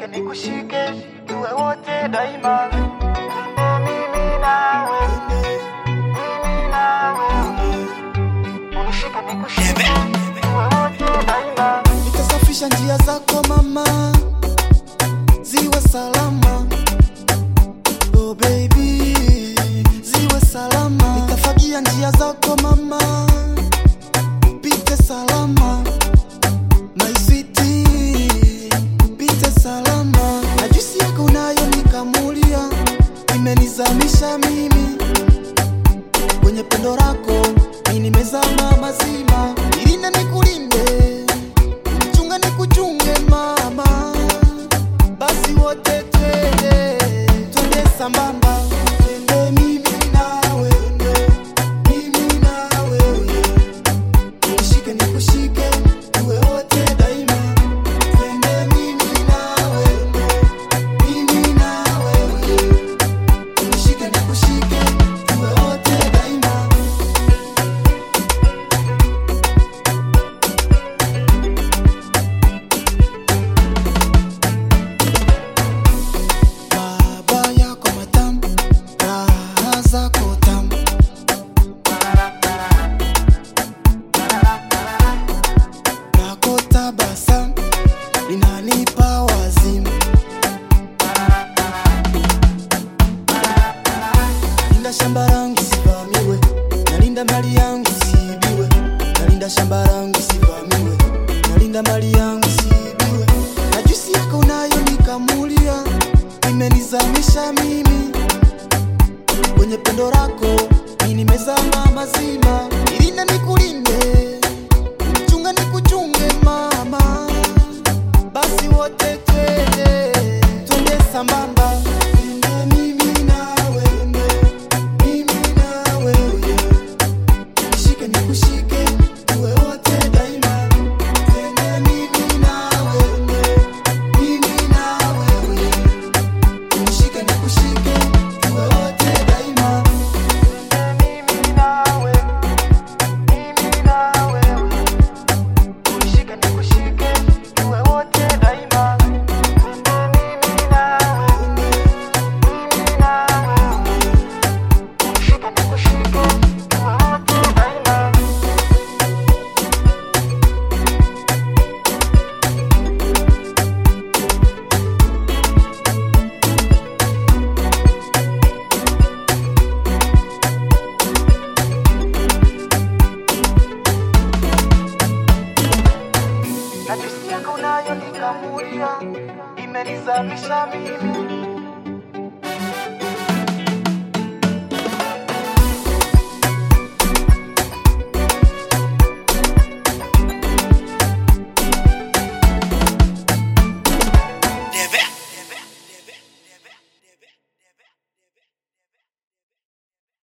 unishike nikushike, tuwe wote daima. Mimi nawe, mimi nawe, unishike nikushike, tuwe wote daima. Nitasafisha njia zako mama, ziwe salama. Oh baby, ziwe salama. Nitafagia njia zako mama, pite salama. My sweetie, pite salama. Na juisi yako unayo nikamulia, imenizamisha mimi kwenye pendo lako, mimi nimezama mazima. Ilinde nikulinde chunga ni kuchunge mama, basi wote twende twende sambamba, twende mimi nawe, mimi nawe, nishike nikushike, tuwe wote daima, twende mimi nawe, mimi nawe, nishike nikushike, tuwe wote daima. Baba yako matamu, raha zako tamu. Lako tabasamu linanipa wazimu. Nalinda shamba langu sivamiwe, nalinda mali yangu siibiwe, nalinda shamba langu sivamiwe, nalinda mali yangu siibiwe. Na juisi yako nayo nikamulia, imenizamisha mimi kwenye pendo lako, mimi nimezama mazima. Ilinde nikulinde, chunga nikuchunge mama, basi wote twende twende sambamba, twende mimi nawe, mimi nawe, nishike nikushike, tuwe wote daima, twende mimi nawe, mimi nawe, nishike nikushike, tuwe wote daima. Mimi nawe, mimi nawe, unishike nikushike, tuwe wote daima. Mimi nawe, mimi nawe, unishike nikushike, tuwe wote daima. na juisi yako nayo nikamulia, imenizamisha mimi